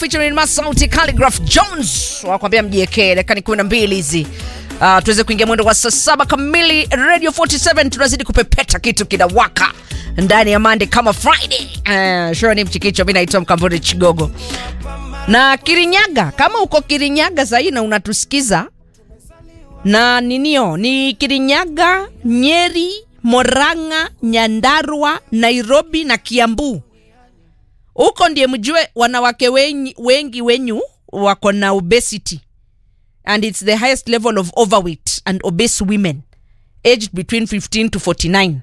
featuring Masauti Calligraph Jones wakwambia mjiekee dakika kumi na mbili hizi uh, tuweze kuingia mwendo wa saa saba kamili radio 47 tunazidi kupepeta kitu kinawaka ndani ya mande kama friday uh, sure ni mchikicho mi naitwa mkamburi chigogo na kirinyaga kama uko kirinyaga sahii na unatusikiza na ninio ni kirinyaga nyeri moranga nyandarua nairobi na kiambu huko ndiye mjue wanawake wengi, wengi wenyu wako na obesity and it's the highest level of overweight and obese women aged between 15 to 49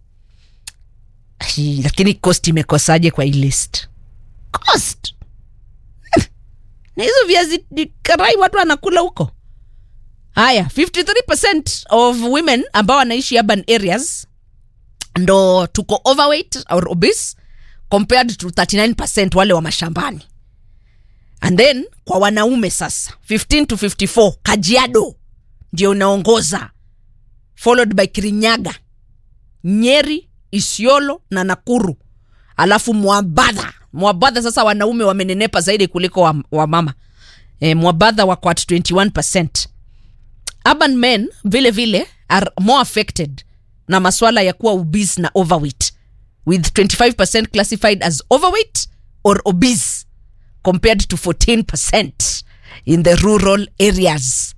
Ai, lakini cost imekosaje kwa hii list cost na hizo viazi karai watu wanakula huko haya 53% of women ambao wanaishi urban areas ndo tuko overweight or obese compared to 39% wale wa mashambani and then kwa wanaume sasa 15 to 54 kajiado ndio unaongoza followed by kirinyaga nyeri isiolo na nakuru alafu mwabadha mwabadha sasa wanaume wamenenepa zaidi kuliko wa, wa mama e, mwabadha wako at 21 urban men vile vile are more affected na maswala ya kuwa obese na overweight with 25% classified as overweight or obese compared to 14% in the rural areas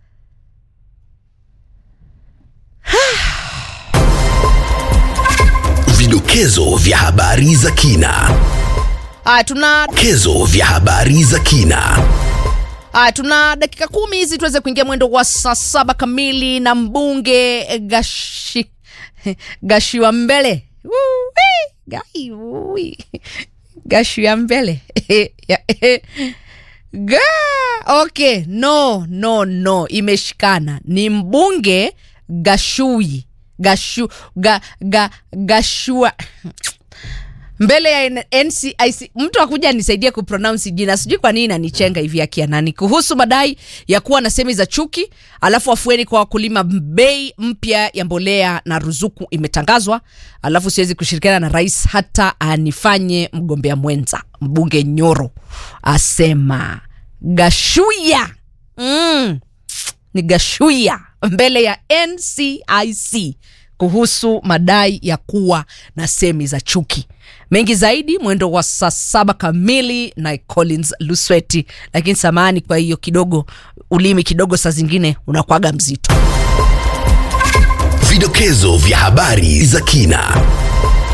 Vidokezo vya habari za kina. ah, tuna Kezo vya habari za kina. Ah, tuna dakika kumi hizi tuweze kuingia mwendo wa saa saba kamili na mbunge gashi gashiwa mbele Woo-wee, gai, woo-wee. gashiwa mbele Ga, okay no no no imeshikana ni mbunge gashui gashu ga, ga, gashua mbele ya N- NCIC mtu akuja anisaidie kupronounce jina, sijui kwa nini nanichenga hivi akia nani, kuhusu madai ya kuwa na semi za chuki, alafu afueni kwa wakulima. Bei mpya ya mbolea na ruzuku imetangazwa, alafu siwezi kushirikiana na rais hata anifanye mgombea mwenza. Mbunge Nyoro asema Gashuya mm, ni Gashuya mbele ya NCIC kuhusu madai ya kuwa na semi za chuki. Mengi zaidi mwendo wa saa saba kamili na Collins Lusweti. Lakini samahani kwa hiyo kidogo, ulimi kidogo saa zingine unakwaga mzito. Vidokezo vya habari za kina.